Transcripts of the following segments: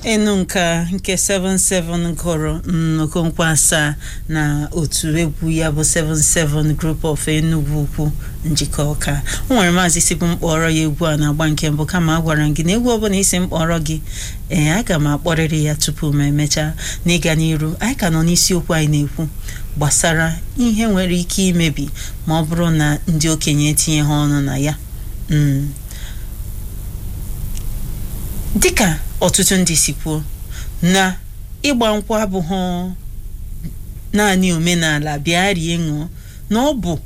enu nka nke 77 gụrụ Okonkwo asaa na otu egwu ya bụ 77 Group of Enugu Ukwu njikọ ọka o nwere maazị si bụ mkpọrọ ya egwu a na-agba nke mbụ kama a gwara m gị na egwu ọbụla isi mkpọrọ gị ee aga m akpọrịrị ya tupu m emechaa n'ịga n'iru anyị ka nọ n'isiokwu anyị na-ekwu gbasara ihe nwere ike imebi ma ọ bụrụ na ndị okenye etinye ha ọnụ na ya Mm. dịka ọtụtụ ndị si kwuo na ịgba nkwụ abụghị naanị omenala bịa rie ṅụọ na ọ bụ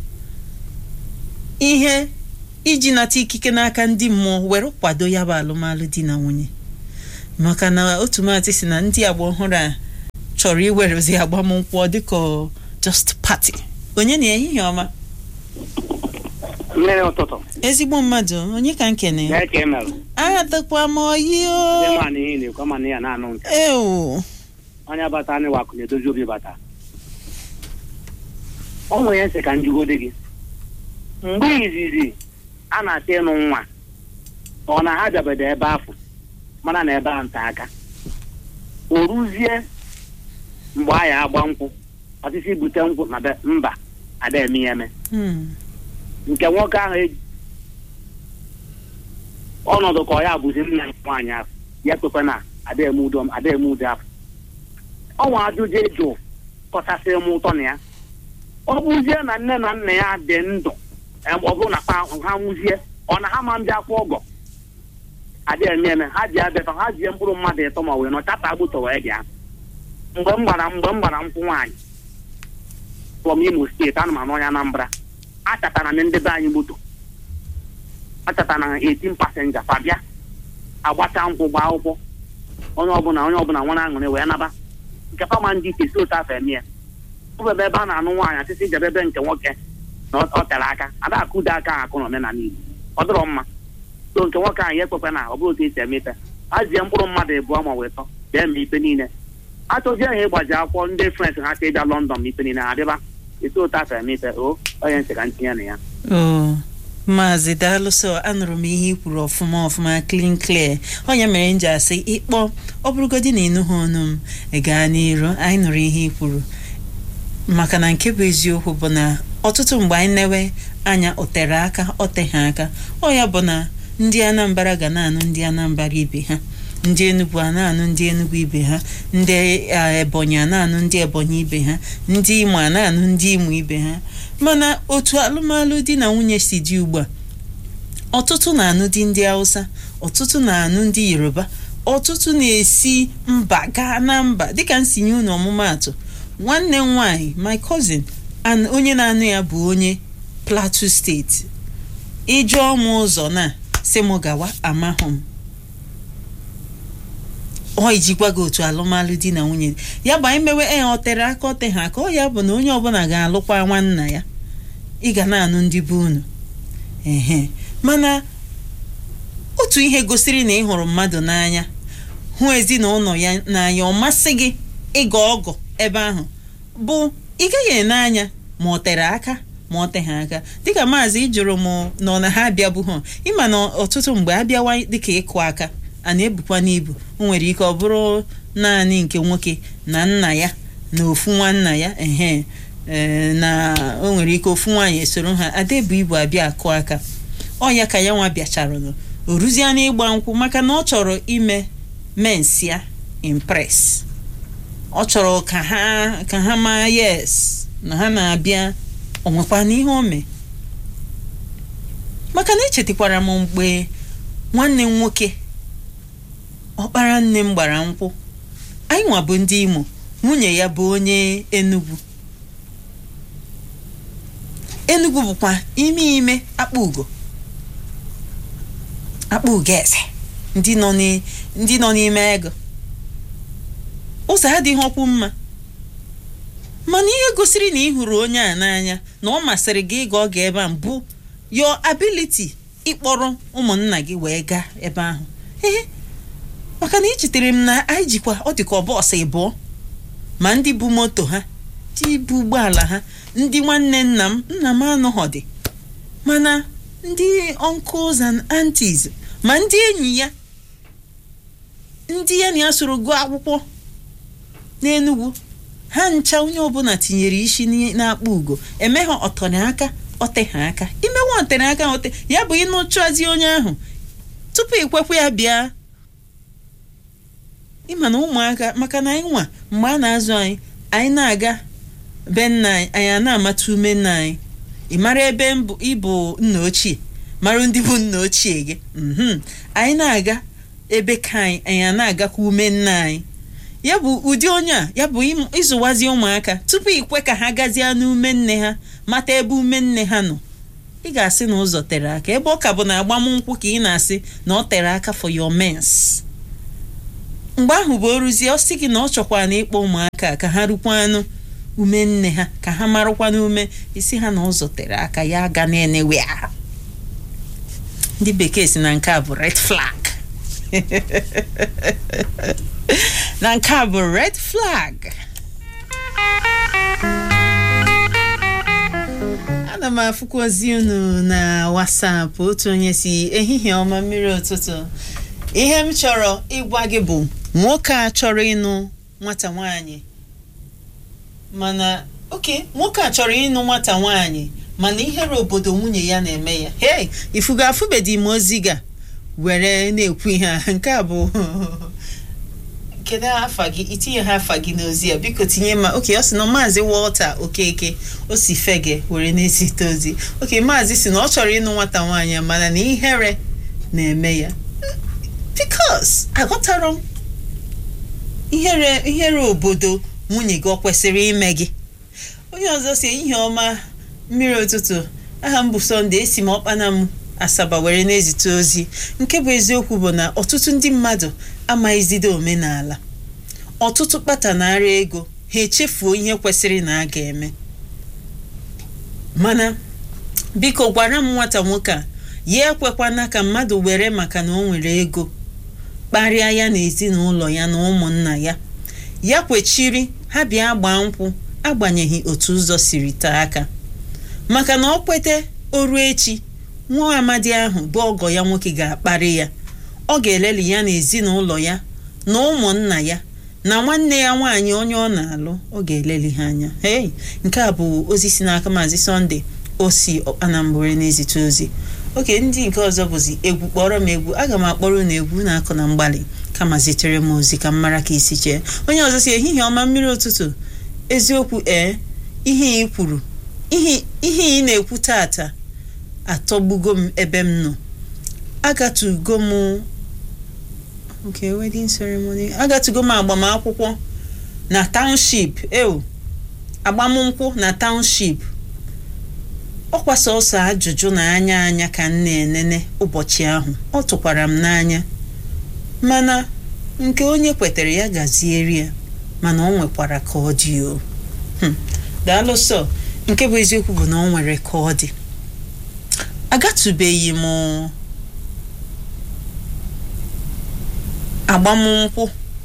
ihe iji nata ikike n'aka ndị mmụọ were kwado ya bụ alụmalụ di na nwunye maka na otu maatị si na ndị agba ọhụrụ a chọrọ iwerezi agbamnkwụ dịka just party onye na ehihie ọma mmiri ụtụtụ ezigbo mmadụ onye ka nkene ya ya ka ị merụ adịkwa m oyi ndị o ma na ihe na-ekwu ma na ya na-anụ ntị ewu onye bata anyị wakụ na-edozi obi bata ọ nwere nsị ka njugode gị mgbe izizi a na-achọ ịnụ nwa ọ na ha bịabedo ebe afọ mana na ebe a nta aka o ruzie mgbe a ya agba nkwụ ọsịsị bute nkwụ na be mba ada eme ya eme Hmm. nke nwoke ahụ eji ọnọdụ ka ọ ya bụzi nna ya nwaanyị ahụ ya kwekwe na ada eme udo ada eme udo afọ ọnwa ajụjụ ịjụ kọchasị m ụtọ na ya ọ bụzie na nne na nna ya dị ndụ em, ọ bụrụ na pa ha nwụzie ọ na ha ma ndị akwụ ọgọ ada eme eme ha ji abịa ha ji mkpụrụ mmadụ ịtọ ma wee nọ chata agbụtọ wee bịa mgbe m gbara mgbe m gbara nkwụ nwaanyị from Imo steeti ana m anụ onye Anambra achatara m ndị be anyị moto achatara na 18 pasenja fabịa agbacha nkwụ gba akwụkwọ onye ọbụla onye ọbụla nwere aṅụrị wee naba nke fama ndị ite si otu afọ eme ya ọ bụ ebe ebe a na-anụ nwaanyị asịsị jebe ebe nke nwoke na ọ ọ tere aka ada akụdo aka ahụ akụ na omenala Igbo ọ dịrọ mma so nke nwoke ahụ ya ekwekwe na ọ bụrụ otu esi eme ife ha jie mkpụrụ mmadụ abụọ ma wee tọ bịa eme ife niile achọzie ha ịgbaji akwụkwọ ndị frens ha ka ịbịa London ma ife niile ha dịba etu otu afọ eme ife o onye ntị ka ntinye na ya o maazị daalụsọ anụrụ m ihe i kwuru ọfụma ọfụma clean clear onye mere m ji asị ịkpọ ọ bụrụgodị na ịnụghị ọnụ m ị gaa n'iru anyị nụrụ ihe i kwuru maka na nke bụ eziokwu bụ na ọtụtụ mgbe anyị newe anya o tere aka o teghị aka ọ ya bụ na ndị Anambra ga na-anụ ndị Anambra ibe ha ndị Enugu a na-anụ ndị Enugu ibe ha ndị eh, Ebonyi a na-anụ ndị Ebonyi ibe ha ndị Imo a na-anụ ndị Imo ibe ha mana otu alụmalụ di na nwunye si dị ugbu a ọtụtụ na-anụ di ndị Hausa ọtụtụ na-anụ ndị Yoruba ọtụtụ na-esi mba gaa na mba dịka m si nye unu ọmụmaatụ nwanne m nwanyị my cousin and onye na-anụ ya bụ onye Plateau steeti ịjụọ m ụzọ na si m gawa amahụ m ọ ijikwa gị otu alụmalụ di na nwunye ya bụ anyị mewe e ọ tere aka ọ teghị aka ọ ya bụ na onye ọbụla ga-alụkwa nwanna ya ị ga na-anụ ndị be unu ehe mana otu ihe gosiri na ị hụrụ mmadụ n'anya hụ ezinụlọ ya n'anya ọ masị gị ịga ọgọ ebe ahụ bụ ị gaghị ene anya ma ọ tere aka ma ọ teghị aka dịka maazị jụrụ m nọ na ha abịabụghị ịma na ọtụtụ mgbe abịawa dịka ịkụ aka a na-ebukwa n'ibu o nwere ike ọ bụrụ naanị nke nwoke na nna ya na ofu nwanna ya ehe ee, na o nwere ike ofu nwaanyị esoro ha ada ebu ibu abịa akụ aka ọ ya ka ya nwa bịachara o ruzie n'ịgba nkwụ maka na ọ chọrọ ime mensia impress ọ chọrọ ka ha ka ha maa yes na ha na-abịa onwekwa n'ihe o mee maka na echetakwara m mgbe nwanne m nwoke ọkpara nne m gbara nkwụ anyị nwa bụ ndị Imo nwunye ya bụ onye Enugu Enugu bụkwa ime ime akpa ugo akpa ugo eze ndị nọ n'i- ndị nọ n'ime ego ụzọ adịghị ọkwụ mma mana ihe gosiri na ị hụrụ onye a n'anya na ọ masịrị gị ịga ọga ebe a bụ your ability ịkpọrọ ụmụnna gị wee gaa ebe ahụ ee maka na echetere m na anyị jikwa ọ dịka ọ bọọsụ ịbụọ ma ndị bu moto ha ndị bu ụgbọala ha ndị nwanne nna m nna m anọghọ dị mana ndị uncles and aunties ma ndị enyi ya ndị ya na ya soro gụọ akwụkwọ n'Enugu ha ncha onye ọbụla tinyere isi n'i- n'akpa ugo eme ha ọtọrọ aka ọte ha aka imewe ọtere aka ọte ya bụ ịnụchụazi onye ahụ tupu ikwekwe ya bịa ịma na ụmụaka maka na anyị nwa mgbe a na-azụ anyị anyị na-aga be nna anyị anyị a na-amata ume nna anyị ị mara ebe mbụ ịbụ nna ochie mara ndị bụ nna ochie gị mhm anyị na-aga ebe ka anyị anyị a na-agakwa ume nna anyị ya bụ ụdị onye a ya bụ ịmụ- ịzụwazi ụmụaka tupu ikwe ka ha gazie n'ume nne ha mata ebe ume nne ha nọ ị ga-asị na ụzọ tere aka ebe ọ ka bụ na agbamnkwụ ka ị na-asị na ọ tere aka for your mens mgbe ahụ bụ oruzie ọ sị gị na ọ chọkwara na ịkpọ ụmụaka ka ha rukwanụ ume nne ha ka ha marụkwanụ ume isi ha na ụzọ tere aka ya aga na-enewe ha ndị bekee si na nke a bụ red flag na nke a bụ red flag ana m afụkwa ozi unu na whatsapp otu onye si ehihie ọma mmiri ụtụtụ ihe m chọrọ ịgwa gị bụ nwoke a chọrọ ịnụ nwata nwanyị mana oke nwoke a chọrọ ịnụ nwata nwanyị mana ihere obodo nwunye ya na-eme ya hei ifugo afụbedi m ozi ga were na-ekwu ihe a nke a bụ kedu afa gị itinye ha afa gị n'ozi a biko tinye ma oke ọ sị na maazị Walter Okeke o si fege were na-ezite ozi oke maazị si na ọ chọrọ ịnụ nwata nwaanyị a, mana na ihere na-eme ya bikos aghọtara m ihere ihere obodo nwunye gị ọ kwesịrị ime gị onye ọzọ si ihe ọma mmiri ụtụtụ aha m bụ sọnde esi m ọkpana m asaba were na-ezite ozi nke bụ eziokwu bụ na ọtụtụ ndị mmadụ amaghịzide omenala ọtụtụ kpatanara ego ha echefuo ihe kwesịrị na a ga-eme mana biko gwara m nwata nwoke a ya ekwekwana ka mmadụ were maka na o nwere ego kparịa ya na ezinụlọ ya na ụmụnna ya ya kwechiri ha bịa gbaa nkwụ agbanyeghị otu ụzọ siri taa aka maka na ọ kwete oru echi nwa amadi ahụ bụ ọgọ ya nwoke ga-akparị ya ọ ga-eleli ya na ezinụlọ ya na ụmụnna ya na nwanne ya nwaanyị onye ọ na-alụ ọ ga-eleli ha anya hei nke a bụ ozi si n'aka maazị sọnde o si anambra na-ezite ozi oke ndị nke ọzọ bụzi egwu kpọrọ m egwu aga m akpọrọ unu egwu na-akụ na mgbalị kama zitere m ozi ka m mara ka isi chee onye ọzọ si ehihie ọma mmiri ụtụtụ eziokwu ee ihe ị kwuru ihe ihe ị na-ekwu tata atọgbugo m ebe m nọ agatugo m okay wedding ceremony agatugo m agbamakwụkwọ na township ew agbamnkwụ na township ọkwa sọsọ ajụjụ na anya anya ka m na-enene ụbọchị ahụ ọ tụkwara m n'anya mana nke onye kwetere ya gazieri ya mana ọ nwekwara ka ọ dị o Hmm. daalụ sọ nke bụ eziokwu bụ na ọ nwere ka ọ dị agatụbeghị m agbamnkwụ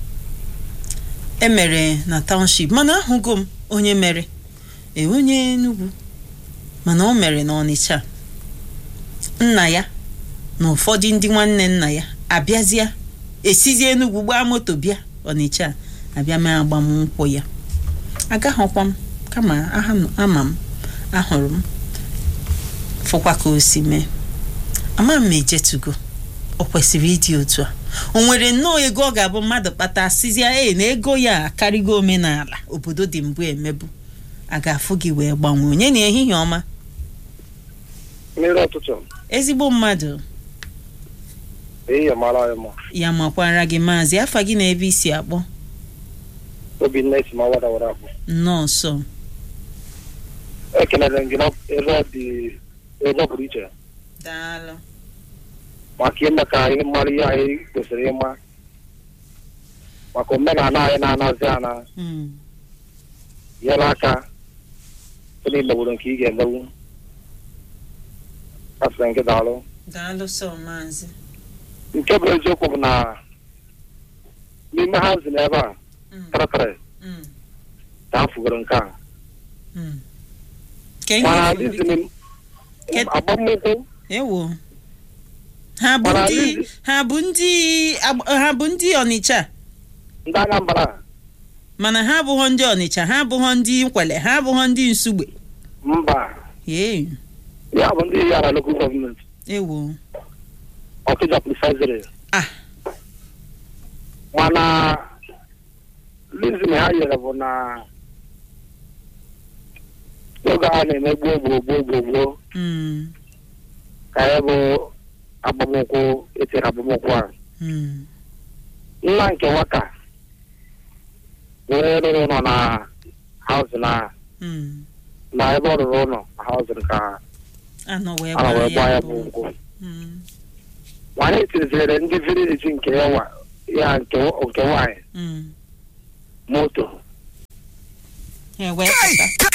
emere na township mana ahụgo m onye mere ee onye Enugu mana o mere na Ọnịcha nna ya na ụfọdụ ndị nwanne nna ya abịazịa esizi Enugu gbaa moto bịa Ọnịcha abịa mee agbamnkwụ ya agaghọkwa m kama aha- ama m ahụrụ m fụkwa ka o si mee ama m ejetugo o kwesịrị ịdị otu a o nwere nnọọ ego ọ ga-abụ mmadụ kpata sizia e na ego ya akarịgo omenala obodo dị mbụ emebu a ga-afụ gị wee gbanwee onye na ehihie ọma mmiri ụtụtụ ezigbo mmadụ ehihie mara anyị mma ya makwara gị maazị afa gị na ebe isi akpọ obinna esi ma wada wada akpụ nọọsụ ekelere m gị na ebe ọ dị ebe ọ pụrụ iche daalụ maka ime ka anyị mara ihe anyị kwesịrị ịma maka omenala anyị na-anazi ana Mm, nyere aka site n'imewuru nke ị ga-emewu asịrị nke daalụ daalụ sọ maazị nke bụ eziokwu bụ na n'ime ha zi n'ebe a Mm, kịrịkịrị mm, ka a fugoro nke a mm. Ka ihe mana ifuru- dịzini Kedu- agbamnkwụ ewo ha bụ Mana ndị Lizzy- ha bụ ndị agb- ha bụ ndị ọnịcha ndị anambra mana ha abụghọ ndị ọnịcha ha abụghọ ndị nkwele ha abụghọ ndị nsugbe mba ee ya bụ ndị yara lokal gọọmenti ewo ọkịja prisiziri ah mana lizin ha nyere bụ na oge a na-eme gboo gboo gboo gboo gboo mm, ka ya bụ agbamụkwụ etere agbamụkwụ a mm, nna nke nwata were rụrụ ụlọ na haụzin a mm. na ebe ọ rụrụ ụlọ na haụzin ka anọ wee a wee gbaa gbaa ya ya bụ bụ nkwụ mm, nwanyị tirizere ndị vileji nke ya wa- ya nke nke nwaanyị mm. moto ha wee pụta